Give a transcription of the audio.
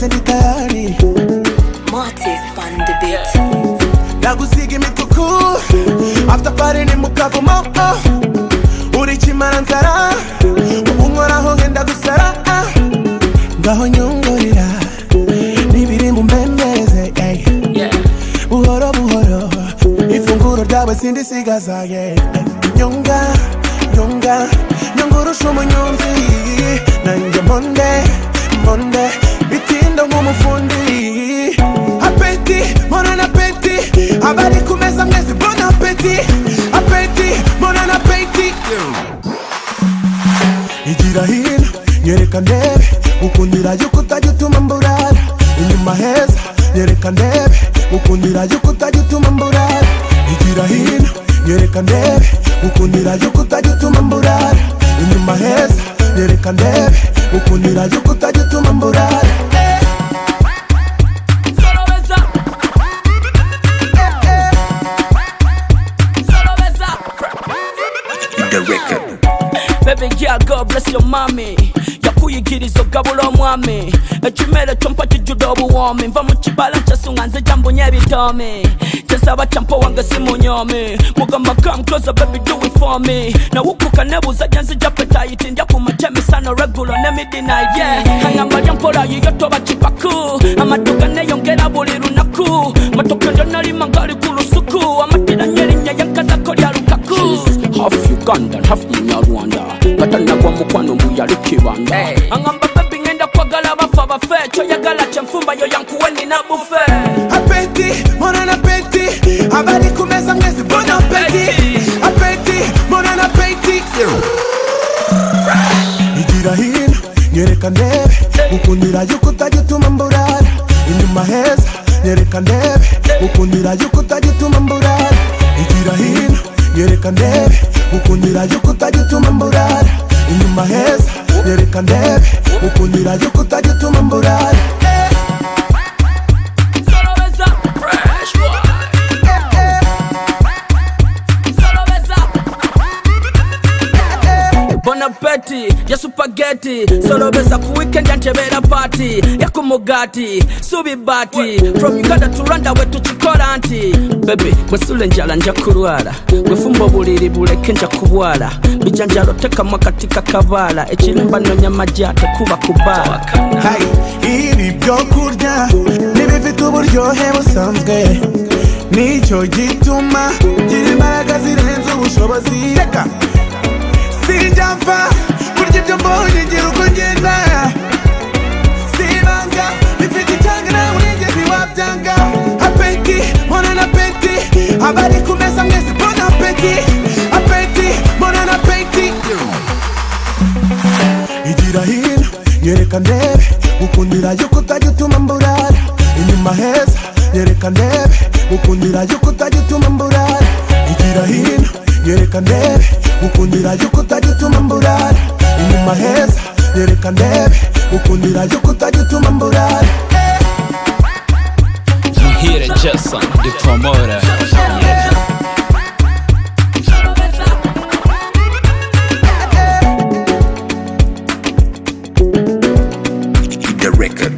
ndi tayari Mortis on the beat. ndagusiga imituku after party ni mukavumo oh. uri kimara nzara ubu nkoraho ngenda gusara ah. ngaho nyungurira n'ibirimbo mbembeze ey. buhoro buhoro ifunguro ryawe sindisigaza yeah. nyunga nyunga nyungurusha umunyonzi nanjye monde monde bitinda nk'umufundi apeti mona na peti abari ku meza mwese bona apeti apeti mona na peti igira hino nyereka ndebe ukundira yuko utajya utuma mburara inyuma heza nyereka ndebe ukundira yuko utajya utuma mburara igira hino nyereka ndebe ukundira yuko utajya utuma mburara inyuma heza nyereka ndebe ukundira yuko utajya utuma mburara Solo besa. Solo besa. Bebe yeah, God bless your mommy yakuyigiriza ogabula omwami ekimere kyo mpa kijjudde obuwoomi nva mu kibala kyasunga nze gyambunye ebitoomi kyesaba kyampa wange simunyomi mugamba kamkoza baby do it for me nawukuka nebuuza gye nzija petayiti ndya ku makya emisana olweggulo ne midnight yeah angamba lya mpola yiyo toba kipaku amaduka neyongera buli lunaku matoke lyonalima ngali ku lusuku amatiranye erinnya yankazako lya lukaku half uganda half munyarwanda katanagwa mukwano mbuyali kibanda angamba bebi ngenda kwagala bafa bafe kyoyagala kyenfumba yo yankuwe nina bufe apeti mona na peti abari ku meza mwese bona apeti apeti mona na peti igira hino nyereka ndebe ukundira yuko utajya utuma mburara inyuma heza nyereka ndebe ukundira yuko utajya utuma mburara igira hino nyereka ndebe ukundira yuko utajya utuma mburara inyuma heza nyereka ndebe ukundira yuko utajya utuma mburara Solo besa. Fresh boy. Solo besa. Bon appétit, ya supageti solobesa ku weekend yantebera party yakumugati subibati from uganda to rwanda we tukikola nti bebe mwesula enjala nja kulwala gwefumba obuliri buleke nja kubwala bijanjalo tekamu akati kakabaala ekirimba nonya majja tekuba kubaala Hey, ibi byo kurya ntibifite uburyohe busanzwe nicyo gituma gira imbaraga zirenze ubushobozi reka sinjya mfa kurya ibyo mbonye ngira uko ngenda sibanga bifite icyanga nta mwigezi wabyanga apeti mbona na peti abari ku meza mwese mbona apeti apeti mbona na peti igira hino nyereka ndebe ukundira yuko utajya utuma mburara inyuma heza nyereka ndebe ukundira yuko utajya utuma mburara igira hino nyereka ndebe ukundira yuko utajya utuma mburara inyuma heza nyereka ndebe ukundira yuko utajya utuma mburara Muhire Jason dutomore the record.